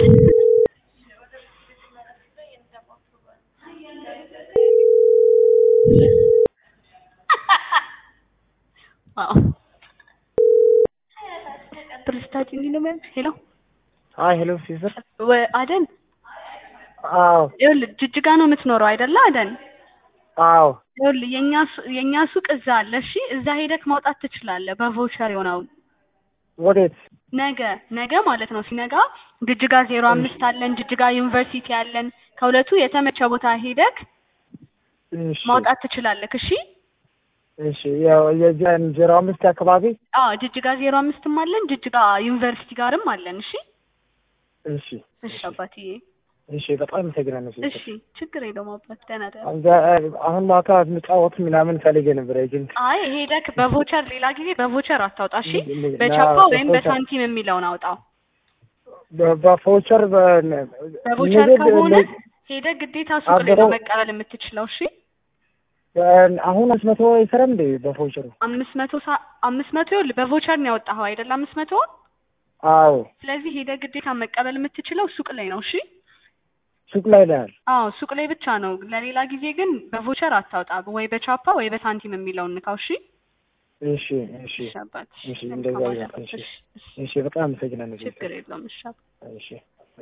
አዎ ፕሬስታጅ እንዲህ ነው ማለት ሄሎ አይ ሄሎ ሲስተር ወ- አደን አዎ ይኸውልህ ጅጅጋ ነው የምትኖረው አይደለ አደን አዎ ይኸውልህ የኛ ሱ- የኛ ሱቅ እዛ አለ እሺ እዛ ሄደክ ማውጣት ትችላለህ በቮቸር የሆነውን ወዴት ነገ ነገ ማለት ነው ሲነጋ ጅጅጋ ዜሮ አምስት አለን ጅጅጋ ዩኒቨርሲቲ አለን ከሁለቱ የተመቸ ቦታ ሄደክ እሺ ማውጣት ትችላለህ እሺ እሺ ያው የዚያን ዜሮ አምስት አካባቢ አዎ ጅጅጋ ዜሮ አምስትም አለን ጅጅጋ ዩኒቨርሲቲ ጋርም አለን እሺ እሺ እሺ አባትዬ እሺ በጣም አመሰግናለሁ እሺ ሲስተር ችግር የለውም አባት ደህና ደህና አንተ- አሁን ማታ እንጫወት ምናምን ፈልጌ ነበር ግን አይ ሄደክ በቮቸር ሌላ ጊዜ በቮቸር አታውጣ እሺ ምን- ምን- በቻፓ ና- ወይም በቮቸር። በሳንቲም የሚለውን አውጣው በ- በፎቸር በ- በቮቸር ንግድ- ከሆነ ንግድ- ሄደ ግዴታ ሱቅ ላይ ነው አብረው- መቀበል የምትችለው እሺ በ- አሁን አምስት መቶ አይሰራም እንዴ በፎቸሩ አምስት መቶ ሳ- አምስት መቶ ይኸውልህ በቮቸር ነው ያወጣኸው አይደል አምስት መቶ አዎ ስለዚህ ሄደ ግዴታ መቀበል የምትችለው ሱቅ ላይ ነው እሺ ሱቅ ላይ ነው ያለ አዎ ሱቅ ላይ ብቻ ነው ለሌላ ጊዜ ግን በቮቸር አታውጣ ወይ በቻፓ ወይ በሳንቲም የሚለውን ንካው እሺ እሺ እሺ እሺ አባት እሺ እንደዛ መልካም ይሁን። አዳር። እሺ እሺ፣ እሺ፣ እሺ በጣም አመሰግናለሁ ሲስተር ችግር የለውም እሺ አባት። እሺ